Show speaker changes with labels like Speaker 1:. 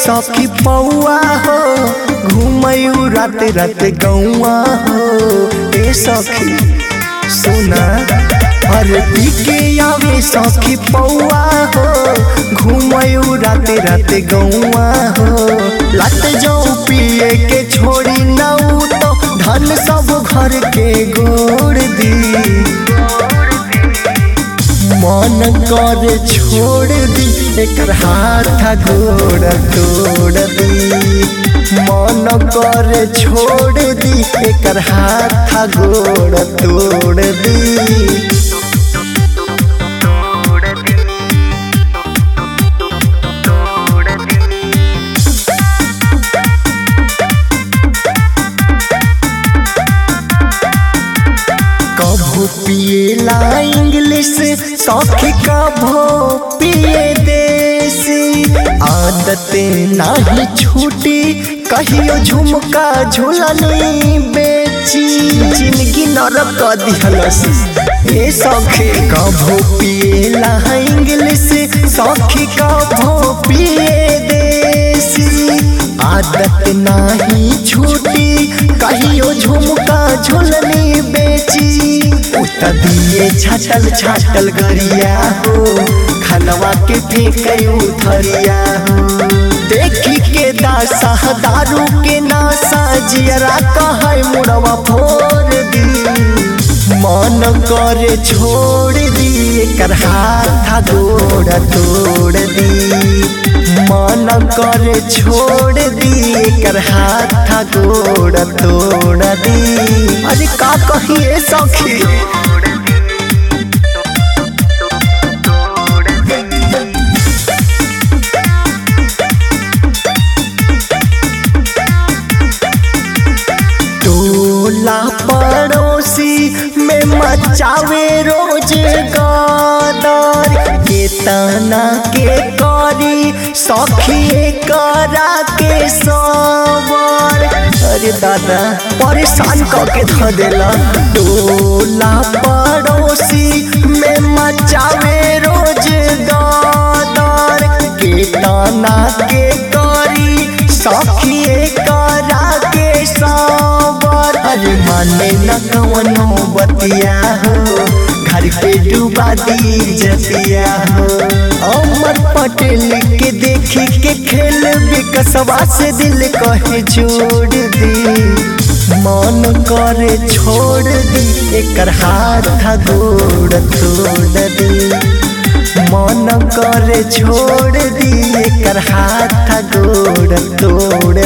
Speaker 1: सखी पौआ हो घूमयू रात रात गौआ हो ए सखी सुना अरे पी के आवे सखी पौआ हो घूमयू रात रात गौआ हो लत जाऊ पिए के छोड़ी नऊ तो धन सब घर के गोड़ दी मन कर छोड़ दी एकर हाथ गोड़ तोड़ दी मन कर छोड़ दी एकर हाथ गोड़ तोड़ दी कभू पिएला इंग्लिश सखी कभू पिए देसी आदत नाही छूटी कहियो झुमका झुलनी बेची जिंदगी नरक क दिहलस ए सखी कभू पिएला इंग्लिश सखी कभू पिए देसी आदत नाही छूटी कहियो झुमका झुलनी बेची उत दिए छाटल छाटल गरिया हो खनवा के फेंक उथरिया हो देखी के दासा दारू के नासा जियरा कहे मुड़वा फोड़ दी मन करे छोड़ दी एकर हाथ गोड़ तोड़ दी मन करे छोड़ दी एकर हाथ गोड़ तोड़ दी अरे का कहिए सखी टोला पड़ोसी में मचावे रोज गदर के तना के करी सखी करा के सवर अरे दादा परेशान करके ध देला टोला पड़ोसी में मचावे रोज गदर के तना के करी सखी करा के सवर अरे माने न कवनो बतिया हो घर पे डूबा दी जतिया हो अमर पटेल के देखी के खेल विकसवा से दिल कहे छोड़ दी मन करे छोड़ दी एकर हाथ गोड़ तोड़ दी मन करे छोड़ दी एकर हाथ गोड़ तोड़